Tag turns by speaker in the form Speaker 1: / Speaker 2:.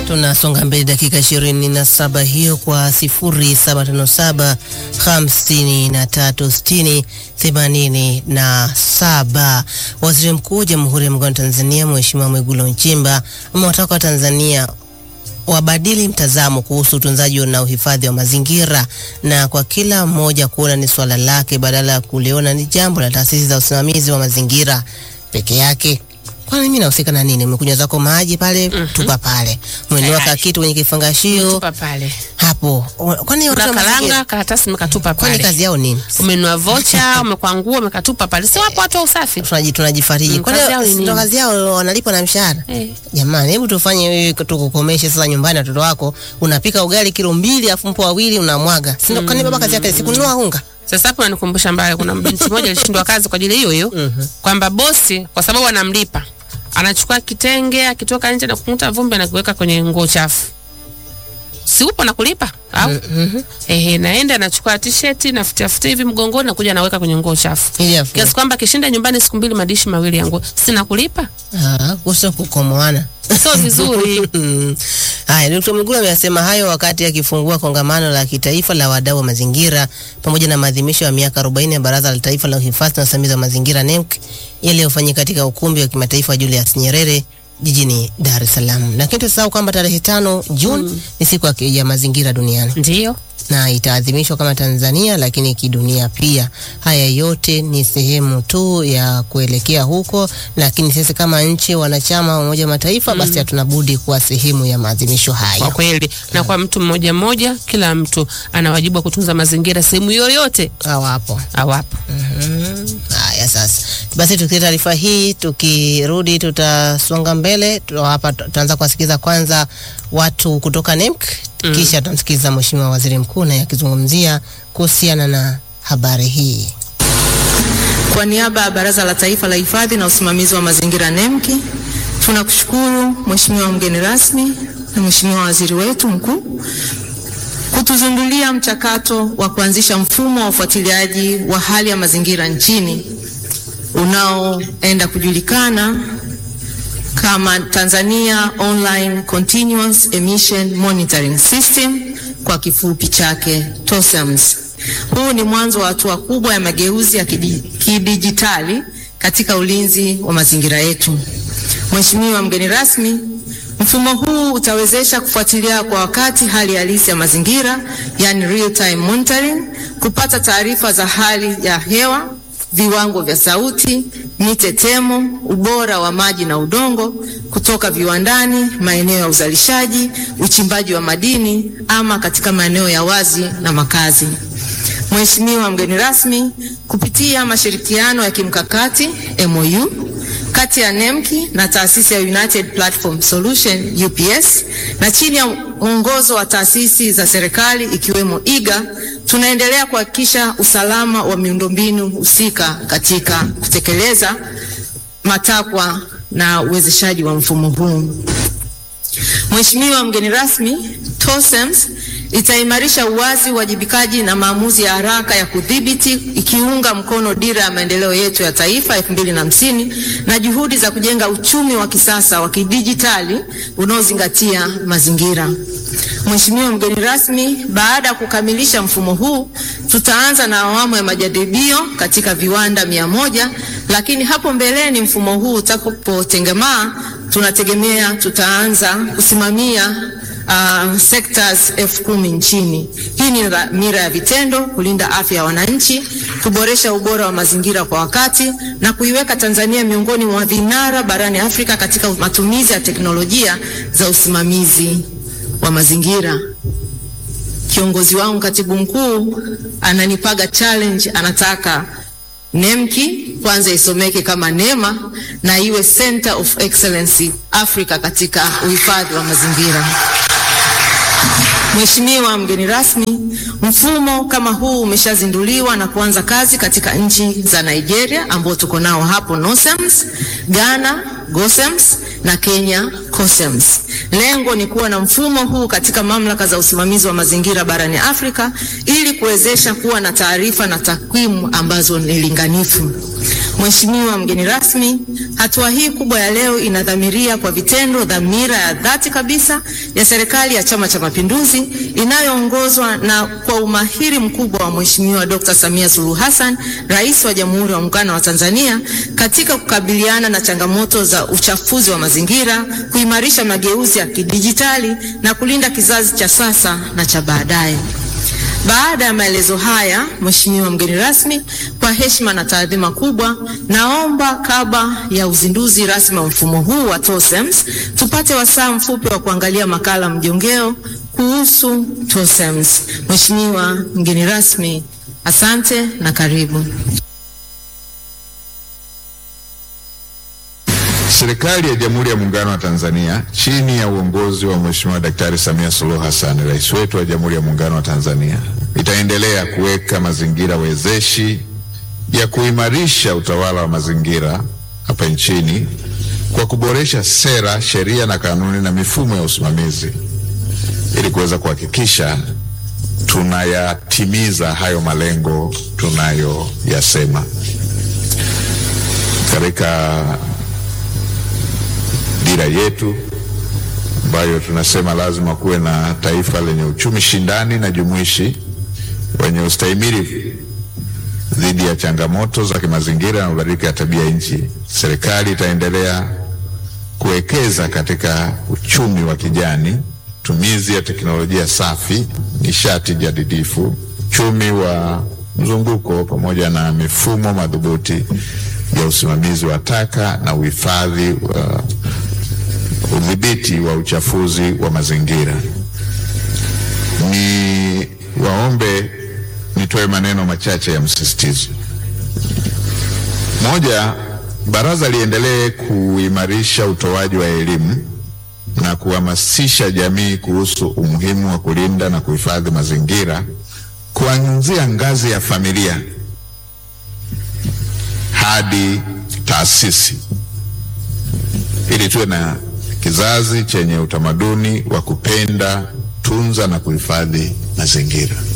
Speaker 1: Tunasonga mbele dakika ishirini na saba hiyo kwa sifuri saba tano saba hamsini na tatu sitini themanini na saba. Waziri Mkuu wa Jamhuri ya Muungano wa Tanzania Mheshimiwa Mwigulu Nchemba amewataka Watanzania wabadili mtazamo kuhusu utunzaji na uhifadhi wa mazingira na kwa kila mmoja kuona ni swala lake badala ya kuliona ni jambo la taasisi za usimamizi wa mazingira peke yake. Kwani mimi nahusika na nini? Umekunywa zako maji pale,
Speaker 2: Mhm.
Speaker 1: tupa pale. Umenunua
Speaker 2: Tayari.
Speaker 1: kitu kwenye kifangashio
Speaker 2: Tupa pale.
Speaker 1: hapo. Kwani watu wa
Speaker 2: Unakalanga
Speaker 1: mazingira-
Speaker 2: karatasi umekatupa
Speaker 1: kwani
Speaker 2: pale.
Speaker 1: kazi yao nini?
Speaker 2: Umenunua vocha, umekwangua, umekatupa pale. Si wapo watu wa usafi?
Speaker 1: Tunaji- Tunajifariji.
Speaker 2: Mm,
Speaker 1: Kwani
Speaker 2: kazi yao ni
Speaker 1: ndo
Speaker 2: nini?
Speaker 1: kazi yao wanalipwa na mshahara?
Speaker 2: Eh.
Speaker 1: Jamani, hebu tufanye wewe tukukomeshe sasa nyumbani watoto wako. Unapika ugali kilo mbili afu mpo wawili unamwaga. Si ndo kwani baba kazi yake si kununua unga?
Speaker 2: Sasa hapo ananikumbusha mbaya, kuna binti moja alishindwa kazi kwa ajili hiyo hiyo,
Speaker 1: Mhm.
Speaker 2: kwamba bosi kwa sababu anamlipa anachukua kitenge akitoka nje na kukuta vumbi anakiweka kwenye nguo chafu. Si upo na kulipa au?
Speaker 1: Mhm.
Speaker 2: Ehe, naenda anachukua t-shirt na futia hivi mgongoni nakuja naweka kwenye nguo chafu.
Speaker 1: Ili afu.
Speaker 2: Kiasi kwamba kishinda nyumbani siku mbili madishi mawili ya nguo. Sina kulipa.
Speaker 1: Ah, kuhusu kukomoana.
Speaker 2: Sio vizuri.
Speaker 1: Mm. Haya, Dkt. Mwigulu amesema hayo wakati akifungua kongamano la kitaifa la wadau wa mazingira pamoja na maadhimisho ya miaka 40 ya Baraza la Taifa la Uhifadhi na Usimamizi wa Mazingira NEMC yaliyofanyika katika ukumbi wa kimataifa wa Julius Nyerere jijini Dar es Salaam. Lakini tusahau kwamba tarehe tano Juni ni siku ya ki- ya mazingira duniani
Speaker 2: Ndio.
Speaker 1: na itaadhimishwa kama Tanzania lakini kidunia pia. Haya yote ni sehemu tu ya kuelekea huko, lakini sisi kama nchi wanachama wa Umoja wa Mataifa basi hatuna budi kuwa sehemu ya maadhimisho
Speaker 2: Kwa
Speaker 1: hayo.
Speaker 2: kweli. Na kwa mtu mmoja mmoja, kila mtu ana wajibu wa kutunza mazingira sehemu yoyote
Speaker 1: Hawapo.
Speaker 2: awapo.
Speaker 1: Haya sasa, basi tukitia taarifa hii, tukirudi tutasonga mbele. Tu- Hapa tu- tutaanza kuwasikiza kwanza watu kutoka NEMC
Speaker 2: Mm.
Speaker 1: kisha tutamsikiza Mheshimiwa Waziri Mkuu naye akizungumzia kuhusiana na habari hii.
Speaker 3: Kwa niaba ya Baraza la Taifa la Hifadhi na Usimamizi wa Mazingira NEMKI, tunakushukuru Mheshimiwa mgeni rasmi na Mheshimiwa Waziri wetu mkuu kutuzindulia mchakato wa kuanzisha mfumo wa ufuatiliaji wa hali ya mazingira nchini unaoenda kujulikana kama Tanzania Online Continuous Emission Monitoring System kwa kifupi chake TOSEMS. Huu ni mwanzo wa hatua kubwa ya mageuzi ya kidi- kidijitali katika ulinzi wa mazingira yetu. Mheshimiwa mgeni rasmi, mfumo huu utawezesha kufuatilia kwa wakati hali halisi ya mazingira, yani real time monitoring, kupata taarifa za hali ya hewa, viwango vya sauti, mitetemo, ubora wa maji na udongo kutoka viwandani, maeneo ya uzalishaji, uchimbaji wa madini ama katika maeneo ya wazi na makazi. Mheshimiwa mgeni rasmi, kupitia mashirikiano ya kimkakati MOU kati ya NEMKI na taasisi ya United Platform Solution UPS na chini ya mwongozo wa taasisi za serikali ikiwemo IGA, tunaendelea kuhakikisha usalama wa miundombinu husika katika kutekeleza matakwa na uwezeshaji wa mfumo huu. Mheshimiwa mgeni rasmi, TOSEMS itaimarisha uwazi, uwajibikaji na maamuzi ya haraka ya kudhibiti ikiunga mkono dira ya maendeleo yetu ya taifa 2050 na juhudi za kujenga uchumi wa kisasa wa kidijitali unaozingatia mazingira. Mheshimiwa mgeni rasmi, baada ya kukamilisha mfumo huu, tutaanza na awamu ya majaribio katika viwanda mia moja, lakini hapo mbeleni mfumo huu utakapotengemaa, tunategemea tutaanza kusimamia uh, sectors elfu kumi nchini. Hii ni dhamira ya vitendo, kulinda afya ya wananchi, kuboresha ubora wa mazingira kwa wakati na kuiweka Tanzania miongoni mwa vinara barani Afrika katika matumizi ya teknolojia za usimamizi wa mazingira. Kiongozi wangu katibu mkuu ananipaga challenge, anataka NEMKI kwanza isomeke kama NEMA na iwe Center of Excellence Africa katika uhifadhi wa mazingira. Mheshimiwa mgeni rasmi, mfumo kama huu umeshazinduliwa na kuanza kazi katika nchi za Nigeria ambao tuko nao hapo NOSEMS, Ghana GOSEMS na Kenya COSEMS. Lengo ni kuwa na mfumo huu katika mamlaka za usimamizi wa mazingira barani Afrika ili kuwezesha kuwa na taarifa na takwimu ambazo ni linganifu. Mheshimiwa mgeni rasmi, hatua hii kubwa ya leo inadhamiria kwa vitendo dhamira ya dhati kabisa ya serikali ya Chama cha Mapinduzi inayoongozwa na kwa umahiri mkubwa wa Mheshimiwa Dr. Samia Suluhu Hassan, Rais wa Jamhuri ya Muungano wa Tanzania katika kukabiliana na changamoto za uchafuzi wa mazingira, kuimarisha mageuzi ya kidijitali na kulinda kizazi cha sasa na cha baadaye. Baada ya maelezo haya, Mheshimiwa mgeni rasmi, kwa heshima na taadhima kubwa, naomba kabla ya uzinduzi rasmi wa mfumo huu wa TOSEMS tupate wasaa mfupi wa kuangalia makala mjongeo kuhusu TOSEMS. Mheshimiwa mgeni rasmi, asante na karibu.
Speaker 4: Serikali ya Jamhuri ya Muungano wa Tanzania chini ya uongozi wa Mheshimiwa Daktari Samia Suluhu Hassan, rais wetu wa Jamhuri ya Muungano wa Tanzania, itaendelea kuweka mazingira wezeshi ya kuimarisha utawala wa mazingira hapa nchini kwa kuboresha sera, sheria na kanuni na mifumo ya usimamizi ili kuweza kuhakikisha tunayatimiza hayo malengo tunayoyasema katika dira yetu ambayo tunasema lazima kuwe na taifa lenye uchumi shindani na jumuishi wenye ustahimili dhidi ya changamoto za kimazingira na mabadiliko ya tabia nchi. Serikali itaendelea kuwekeza katika uchumi wa kijani, tumizi ya teknolojia safi, nishati jadidifu, uchumi wa mzunguko pamoja na mifumo madhubuti ya usimamizi wa taka na uhifadhi wa udhibiti wa uchafuzi wa mazingira. Ni waombe nitoe maneno machache ya msisitizo. Moja, baraza liendelee kuimarisha utoaji wa elimu na kuhamasisha jamii kuhusu umuhimu wa kulinda na kuhifadhi mazingira kuanzia ngazi ya familia hadi taasisi ili tuwe na kizazi chenye utamaduni wa kupenda, tunza na kuhifadhi mazingira.